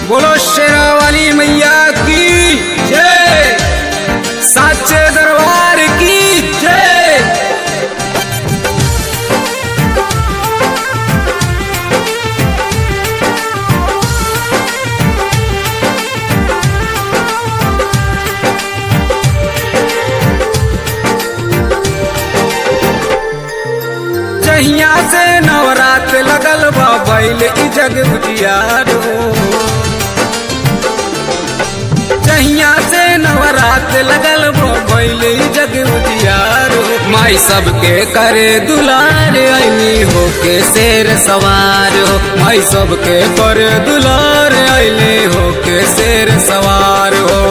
बोलो शेरा वाली मैया की जय साचे दरबार की जय जहिया से नवरात लगल बा बैल ई जग उजियार हो जहिया से नवरात लगल बा बैल ई जग उजियार हो माई सबके करे दुलार ऐनी हो के शेर सवार हो माई सबके करे दुलार ऐनी हो के शेर सवार हो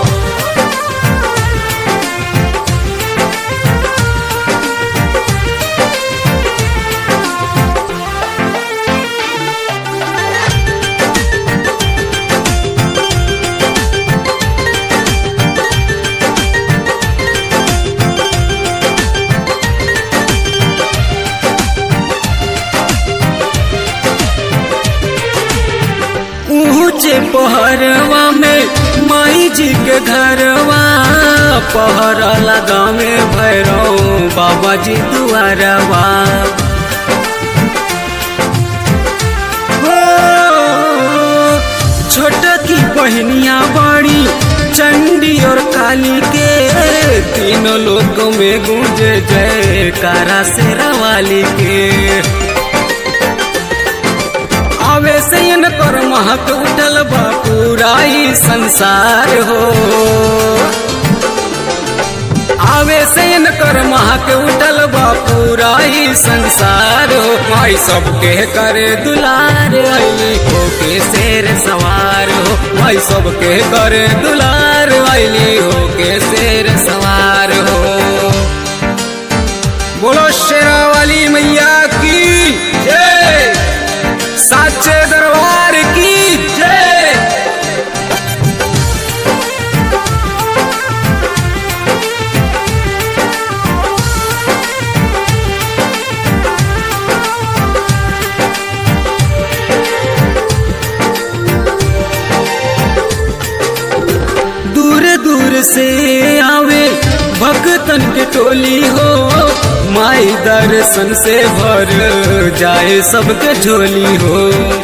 ऊंचे पहरवा में माई जी के घरवा पहरा लगा में भैरव बाबा जी दुआरवा हो, छोटा की बहनिया बड़ी चंडी और काली के तीनों लोग में गूंजे जय कारा से रवाली के आवे से कर महक उठल बा पूरा ही संसार हो आवे से कर महक उठल बा पूरा ही संसार हो माई सबके करे दुलार अली हो के शेर सवार हो माई सबके करे दुलार अली हो के शेर सवार हो बोलो शेरा वाली मैया की जय साचे दरबार की जय दूर दूर से आवे भक्तन के टोली हो माई दर्शन से भर जाए सबके झोली हो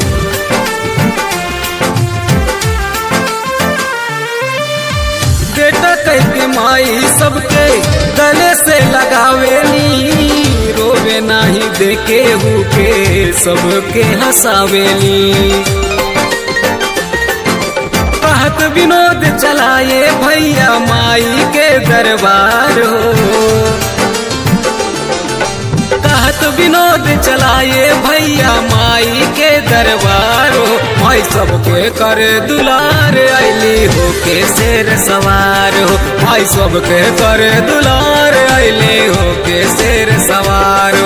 बेटा कह के माई सबके गले से लगावेली रोवे नाही देके हुके सबके हंसावेली कहत विनोद चलाए भैया माई के दरबार हो कहत विनोद चलाए भैया माई के दरबार हो माई सबके करे दुलार अली हो के शेर सवार हो माई सबके करे दुलार अली हो के शेर सवार